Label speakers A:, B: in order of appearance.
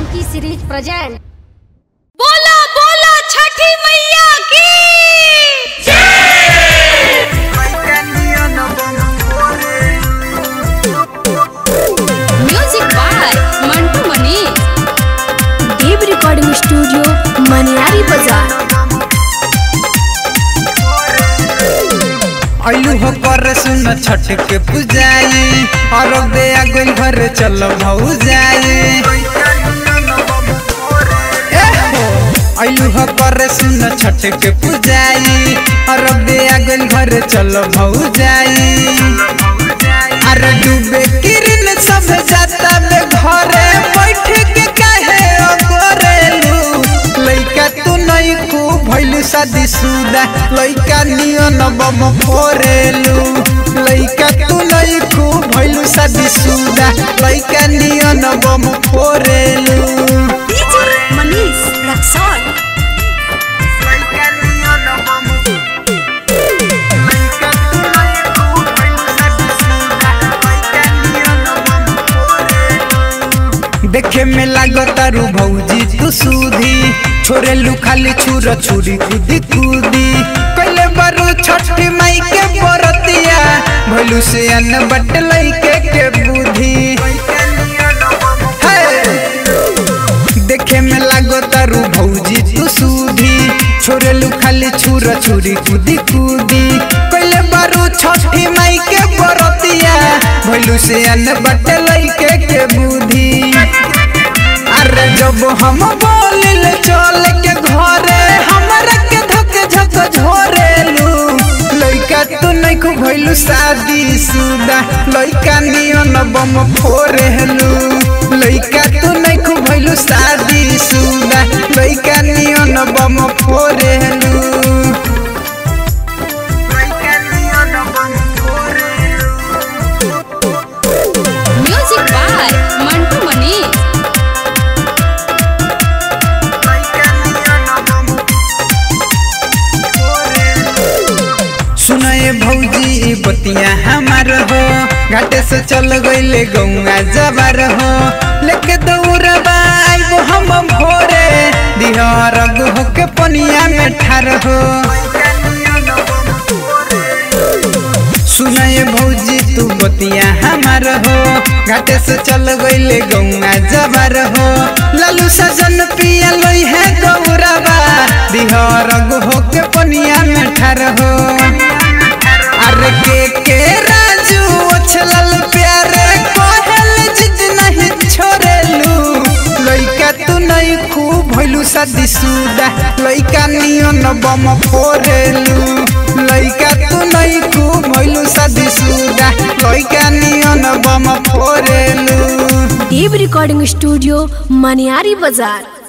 A: Janaki series present
B: बोला बोला छठी मैया की music by Mantu Mani
C: Dev recording studio Maniyari बाजार
D: अयू हो कर सुन छठ के पुजाई और दे आगोल घर चलो भऊ जाई अयू हो कर सुन छठ के पुजाई और दे आगोल घर चलो भऊ जाई अरे डूबे किरण सब जाता बे घरे बैठ के काहे अगोरेलू लइका तू नहीं खूब भइलू शादी सुदा लइका नियन बम फोरेलू लइका तू नहीं खूब भइलू शादी सुदा लइका नियन बम फोरेलू
C: डीजे मनीष रक्सौल
D: लइका नियन बम लइका तू नहीं खूब भइलू शादी सुदा लइका नियन बम फोरेलू देखे में लागतारू भौजी तू सूधी छोरे लू खाली छुर छुरी कूदी कूदी कैले बारू छठी माई के बरतिया भैलू से अन्न बट लइके के बुद्धि हे! देखे में लागतारू भौजी तू सूधी छोरे लू खाली छुर छुरी कूदी कूदी कैले बारू छठी माई के बरतिया भैलू से अन्न बट लइके के बुद्धि अरे जब हम बोलिल चल के घरे हमरा के धक झक झोरेलू लइका तू नहीं खूब भइलू शादी सुदा लइका नियन बम फोरेलू लइका तू नहीं खूब भइलू शादी सुदा लइका नियन बम फोरेलू लइका नियन बम फोरेलू
B: म्यूजिक बाय मंटू मनी
D: सुनए भौजी ई बतिया हमार हो घाटे से चल गईले गौआ जबार हो लेके दौड़बा आइबो हम भोरे दिहर होके पनिया में ठार हो सुनए भौजी तू बतिया हमार हो घाटे से चल गईले गौआ जबार हो लालू सजन पिया लोई है गौरबा दिहर होके पनिया में ठार हो अरे के के राजू ओछलल प्यारे कहल जिद नहीं छोड़ेलू लइका तू नहीं खूब भइलू शादी सुदा लइका नियन बम फोरेलू लइका तू नहीं खूब भइलू शादी सुदा लइका नियन बम फोरेलू
C: देव रिकॉर्डिंग स्टूडियो मनियारी बाजार